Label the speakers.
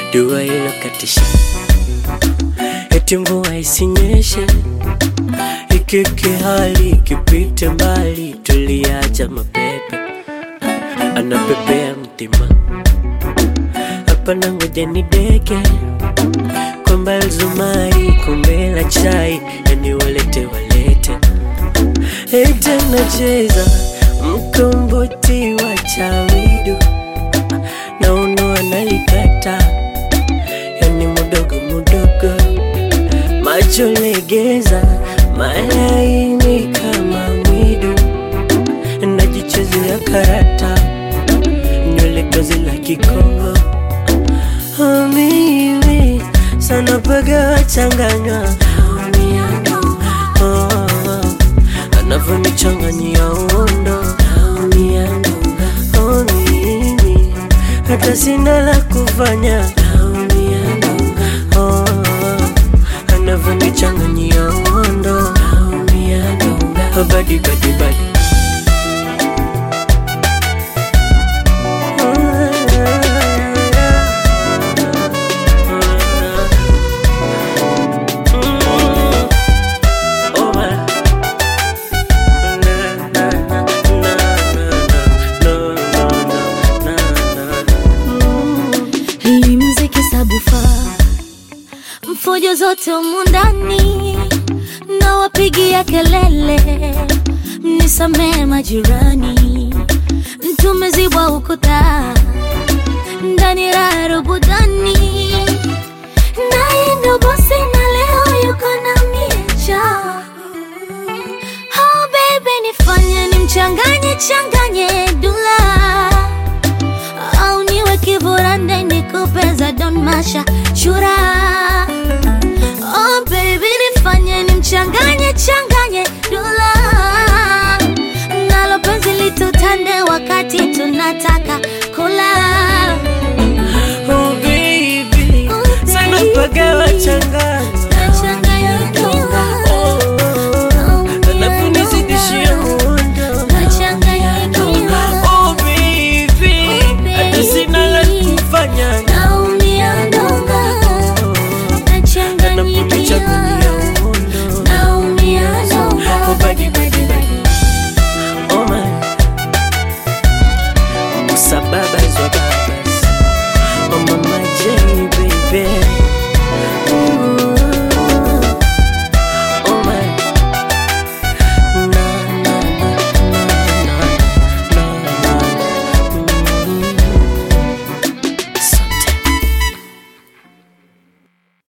Speaker 1: dua ilokatisha, eti mvua isinyeshe, ikike hali ikipite mbali, tuliacha mapepe anapepea mtima hapa na ngoja ni deke kwamba zumari kombe la chai yani walete walete ete nacheza mkomboti wa chawidu na uno analikata yani mudogo mudogo macho legeza malaini kama mwidu najichezea karata nywele tozi la kikongo Oh, mimi sana paga changanywa oh, anavyonichanganyia uondo oh, mimi hata sina la kufanya oh, anavyonichanganyia uondo oh, badi badi badi
Speaker 2: Hii mziki sabufa mfujo zote humu ndani na wapigia kelele, mnisamee majirani, tumezibwa ukuta ndani raha rubudani, naye ndo bosi na leo yuko na miecha. Oh baby, nifanye nimchanganye changanye dula au niwe kiburande nikupeza don masha shura oh baby nifanye nimchanganye